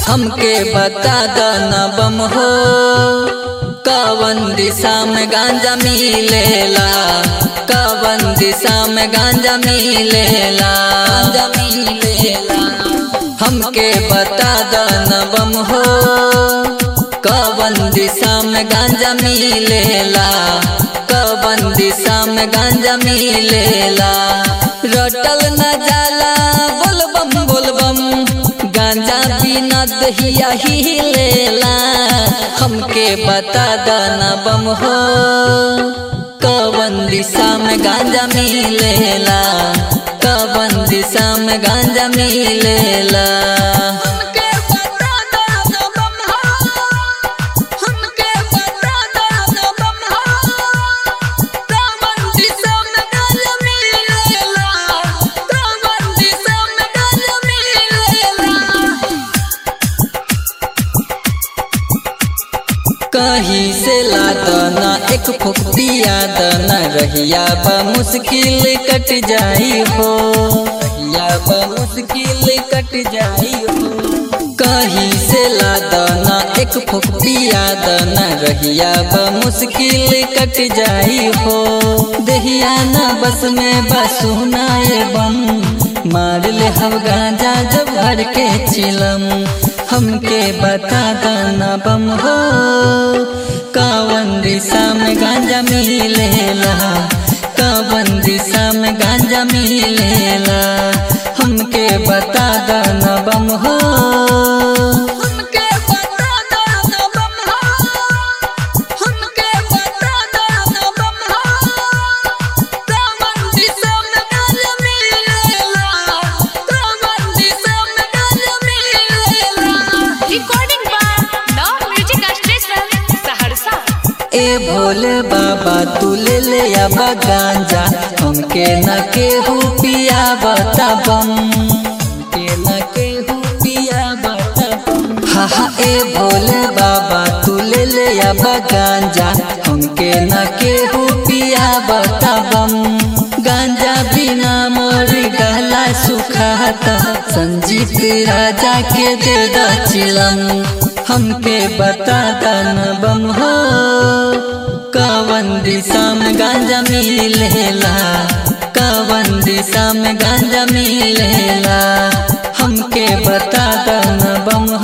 हमके बता दना बम हो कवन दिशा में गांजा मिलेला कवन दिशा में गांजा मिलेला गांजा मिलेला हमके बता दना बम हो कवन दिशा में गांजा मिलेला कवन दिशा में गांजा मिलेला रटल न जाला बोलबम बोलबम गांजा बिना दहिया ही लेला हमके बता दना बम हो कवन दिशा में गांजा मिलेला कवन दिशा में गांजा मिलेला हमके बता दना बम हो हमके बता दना बम हो कवन दिशा में गांजा मिलेला कवन दिशा में गांजा मिलेला कहीं से ला दना एक फुक पिया दना रहिया बा मुश्किल कट जाई हो रहिया बा मुश्किल कट जाई हो कहीं से ला दना एक फुक पिया दना रहिया बा मुश्किल कट जाई हो दहिया ना बस में बसुना बम मार ले हम गांजा जब भर के चिलम हमके बता दना बम हो कावन दिशा में गांजा मिलेला कावन दिशा में गांजा मिलेला हमके बता दना बम हो हमके बता दना बम हो हमके बता दना बम हो कावन दिशा में गांजा मिलेला कावन दिशा में गांजा मिलेला recording by love music station Saharsa ए भोले बाबा तू ले ले आबा गांजा हमके न केहू पिया बता बम के न केहू पिया बता बम हा हा ए भोले बाबा तू ले ले आबा गांजा हमके न केहू पिया बता बम गांजा बिना मोर गला सुखाता संजीत राजा के दे दा चिलम हमके बता दन बम हो कवन दिशा में गांजा मिलेला कवन दिशा में गांजा मिलेला हमके बता दन बम